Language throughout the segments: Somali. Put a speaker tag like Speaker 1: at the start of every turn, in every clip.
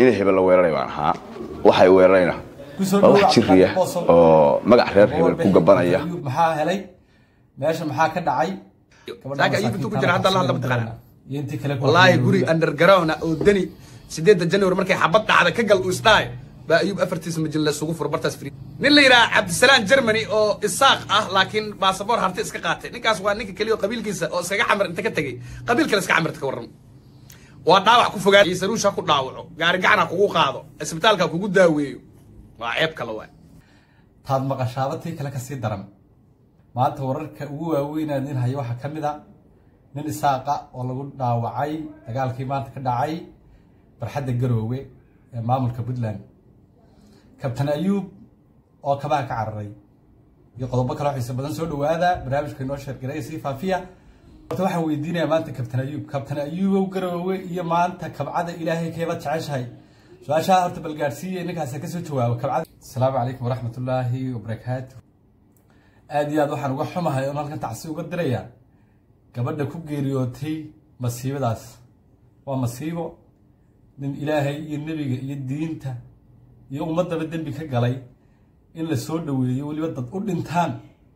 Speaker 1: inay hebel la weeraray baan ahaa waxay weerarayna waa wax jiriya oo magac reer hebel ku gabanaya
Speaker 2: maxaa helay meesha maxaa ka dhacay
Speaker 3: Saaka ayuu intuu ku jira, hadda la hadla mataqaanaa.
Speaker 2: iyo intii kale ku
Speaker 3: wallaahi
Speaker 2: hadlay
Speaker 3: guri
Speaker 2: weliba.
Speaker 3: underground ah oo dani sideedda january markay xabad dhacda ka gal uu isdhaay baa ayuub afartiisa majil isugu furo bartaas free nin la yidhaha cabdisalaam germany oo isaaq ah laakiin baasaboor harti iska qaatay ninkaas waa ninka keliya oo qabiilkiisa oo iskaga xamar inta ka tegey qabiil kale iska xamarta ka warram waa dhaawac ku fogaa saruusha ku dhaawaco gaari gacana kugu qaado isbitaalka kugu daaweeyo waa ceeb kale waay
Speaker 2: taad maqashaaba tii kale kasii daran maanta wararka ugu waaweyn aan idin hayo waxaa ka mid a nin isaaqa oo lagu dhaawacay dagaalkii maanta ka dhacay barxadda garoowe ee maamulka puntland kabtan ayuub oo kabaha ka cararay iyo qodobo kale oo xiise badan soo dhawaada barnaamijka inoo sheergareya sii faafiya horta waxaan weydiinayaa maanta kabtan ayuub kabtan ayuubow garoowe iyo maanta kabcada ilaahay keeba jeceshahay su-aashaa horta balgaadhsiiya ninkaas kasoo jawaabo kabcada asalaamu calaykum waraxmatullaahi wabarakaatu aada iyo aad waxaan uga xumahay oon halkan tacsi uga dirayaa gabadha ku geeriyootay masiibadaas waa masiibo nin ilaahay iyo nebiga iyo diinta iyo ummaddaba dembi ka galay in la soo dhoweeyo weliba dad u dhintaan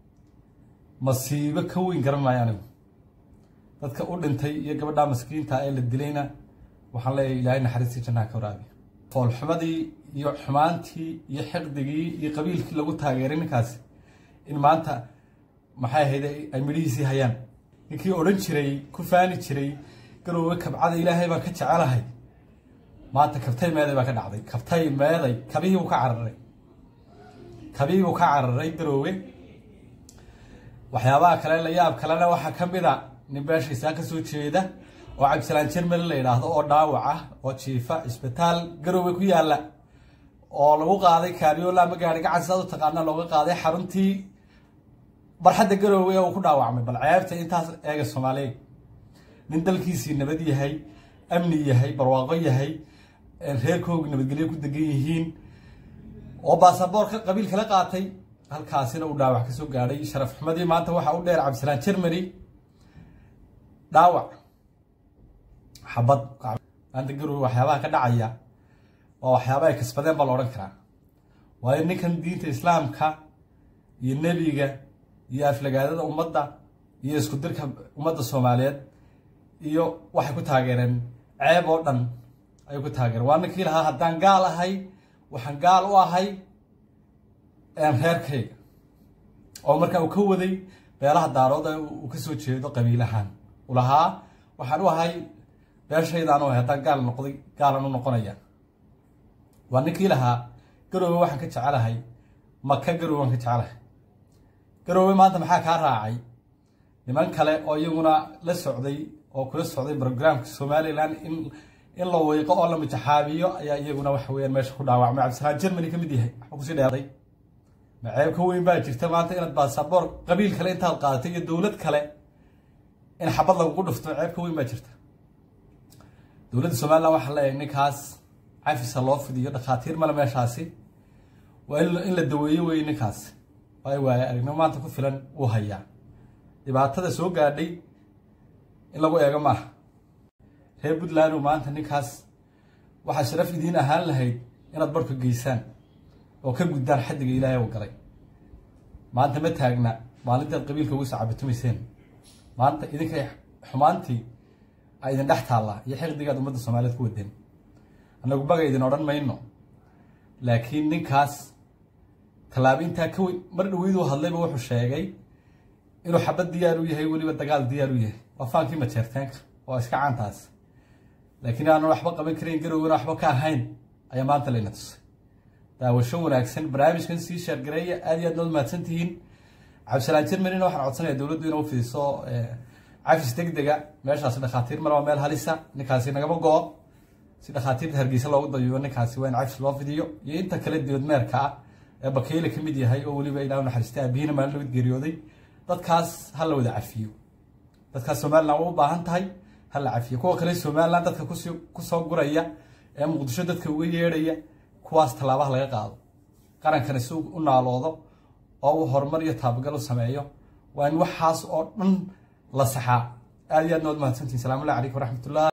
Speaker 2: masiibo ka weyn garan maayo anigu dadka u dhintay iyo gabadhaa maskiinta ee la dilayna waxaan leeyahay ilaahay naxariistii jannaha ka waraabiya foolxumadii iyo xumaantii iyo xiqdigii iyo qabiilkii lagu taageeray ninkaasi in maanta maxay ahayd ay midhihiisii hayaan ninkii odhan jiray ku faani jiray garoowe kabcada ilaahay baan ka jecelahay maanta kabtay meeday baa ka dhacday kabtay meeday kabihii buu ka cararay kabihii buu ka cararay garoowe waxyaabaha kale la yaab kalena waxaa ka mid a nin beeshaysaa ka soo jeeda oo cabdisalaan jermani la yidhaahdo oo dhaawac ah oo jiifa isbitaal garoowe ku yaala oo lagu qaaday kaariyoola ama gaari gacan sidaad u taqaana looga qaaday xaruntii barxadda garoowe ee uu ku dhaawacmay bal ceebta intaas eega soomaaliya nin dalkiisii nabad yahay amni yahay barwaaqo yahay reerkoogu nabadgelyo ku degan yihiin oo baasaboorka qabiil kala qaatay halkaasina uu dhaawac kasoo gaadhay sharaf xumadii maanta waxaa u dheer cabdisalaan germany dhaawac xabad maanta garoowe waxyaabaha ka dhacaya waa waxyaaba ay kasbadeen baa la odhan karaa waayo ninkan diinta islaamka iyo nebiga iyo aflagaadada ummadda iyo isku dirka ummadda soomaaliyeed iyo waxay ku taageereen ceeb oo dhan ayay ku taageereen waa ninkii lahaa haddaan gaal ahay waxaan gaal u ahay reerkayga oo markaa uu ka waday beelaha daarood ee uu kasoo jeedo qabiilahaan u lahaa waxaan u ahay beeshaydaan u ahay haddaan gaal noqday gaalan u noqonaya waa ninkii lahaa garoowe waxaan ka jecelahay maka garoowe waan ka jecelahay garoowe maanta maxaa kaa raacay niman kale oo iyaguna la socday oo kula socday brograamka somalilan in in la weyqo oo la mijaxaabiyo ayaa iyaguna waxa weyaan meesha ku dhaawacmay cabdisalaan germany ka mid yahay waxba kusii dheeday maceeb ka weyn baa jirta maanta inaad baasaboor qabiil kale intaad qaadatay iyo dowlad kale in xabad lagugu dhufto maceeb ka weyn baa jirta dowladda somalilan waxaa leeyahay ninkaas cafisa loo fidiyo dhakhaatiir male meeshaasi waa in la daweeyo wey ninkaasi waayo waaye aragnimo maanta ku filan uu hayaa dhibaatada soo gaadhay in lagu eego maaha reer puntland maanta ninkaas waxaa sharaf idiin ahaan lahayd inaad barhka geysaan oo ka guddaan xaddiga ilaahay u galay maanta ma taagna maalintaad qabiilka ugu sacabatumayseen maanta idinkay xumaantii a idin dhex taallaa iyo xiqdigaad ummadda soomaaliyeed ku wadeen annagu baga idin odhan mayno laakiin ninkaas tallaabo intaa ka weyn mar dhaweyduu hadlayba wuxuu sheegay inuu xabad diyaar u yahay weliba dagaal diyaar u yahay waa faankii majeerteenka waa iska caantaas laakiin aanan waxba qaban karayn garowgana waxba ka ahayn ayaa maanta layna tusay daawasho wanaagsan barnaamijkan sii sheergareeya aad iyo aad nood mahadsan tihiin cabdisalaan jermanina waxaan codsanaya dowladdu inuu fidiso cafis deg dega meeshaasi dhakhaatiir male waa meel halisa ninkaasi nagama go-o si dhakhaatiirta hargeysa loogu dayubo ninkaasi waa in cafis loo fidiyo iyo inta kale dibadmeerka ah ee bakeyle ka mid yahay oo weliba ilaa naxariistay aabihiina maalin labad geeriyooday dadkaas ha la wada cafiyo dadkaas somalilan waa u baahan tahay ha la cafiyo kuwa kale somalilan dadka kusi kusoo guraya ee muqdisho dadka uga yeedhaya kuwaas tallaabaha laga qaado qarankana si u naaloodo oo uu horumar iyo taabagal u sameeyo waa in waxaas oo dhan la saxaa aad iyo aad nood mahadsantihin salamullahi calaykum waraxmatullah